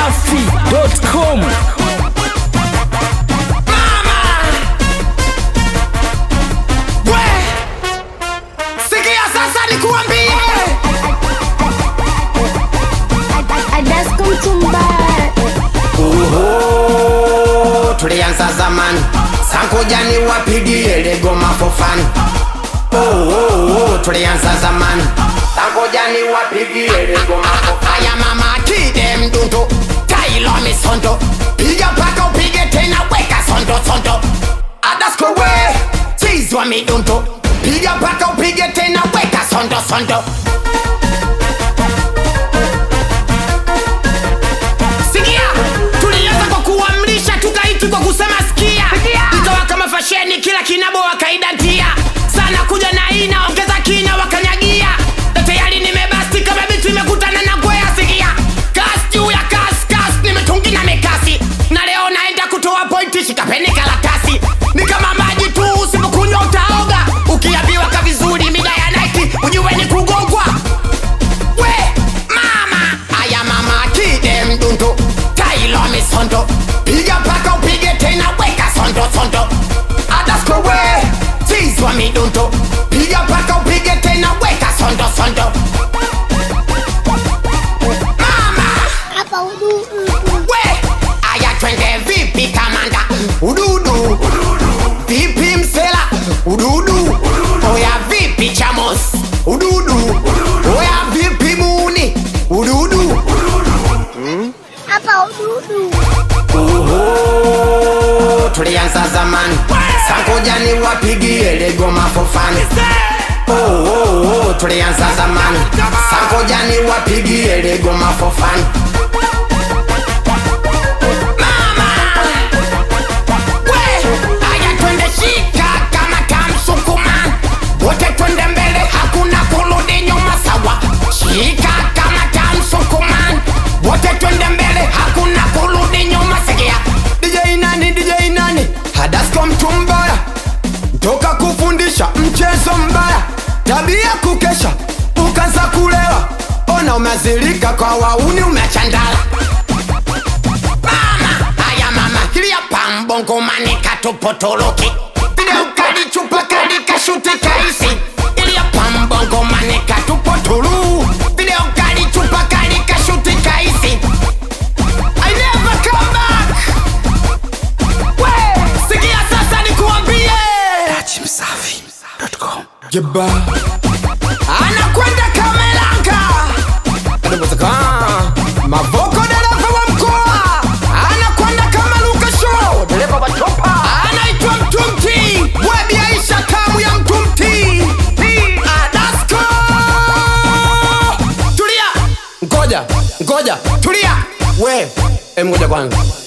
dachimsafi.com We! Sikia sasa nikuambie Adasko Mtumbara Oho, tulianza zamani sankujani wapigie legoma fofani oh, oh, oh, tulianza zamani sankujani wapigie legoma fofani aya mama kide mdundo tailo misondo piga paka upige tena weka sondo sondo adasko we chizwa midundo piga paka upige tena weka sondo sondo sikia tulianza kwa kuamrisha tukaiti kwa kusema sikia ikawa kama fasheni kila kinabo wakaidatia sana kuja na ina ongeza kina wakanyagia na tayari nimebasti kama bitu imekutana na kwea sikia kas juu ya kas kas nimetungi na mikasi na leo naenda kutoa pointi shikapeni karatasi ni kama maji tu usipokunywa utaoga ukiambiwa ka vizuri mida ya naiti ujue ni kugongwa we mama aya mama kide mdundo tailo misondo piga paka upige tena weka sondo sondo adasko we tizwa midundo piga paka upige tena weka sondo sondo mama hapa udu we aya twende vipi kamanda ududu vipi msela ududu oya vipi chamos ududu oya vipi muni ududu hapa ududu Oho, tulianza zamani sankujani wapigie legoma fofani oh, oh, oh, tulianza zamani sankujani wapigie legoma fofani We, aya twende shika kama kamsukuma wote twende mbele hakuna kurudi nyuma sawa shika kama kamsukuma wote twende mbele hakuna kurudi nyuma sikia dj nani dj nani hadasko mtu mbaya toka kufundisha mchezo mbaya tabia kukesha ukaanza kulewa ona umezilika kwa wauni umechandala mama aya mama hilia pambongo manika tupotoloki vile ukali chupa kali kashuti kaisi ilia pambongo manika tupotulu vile ukali chupa kali kashuti kaisi I never come back we sikia sasa nikuambie dachimsafi.com jeba anakwenda kamelanga Adobotaka. mavoko dereva wa mkoa anakwenda kama luka show dereva wa chopa anaitwa mtumti webiaisha kamu ya mtumti adasko tulia ngoja ngoja tulia we em ngoja kwanza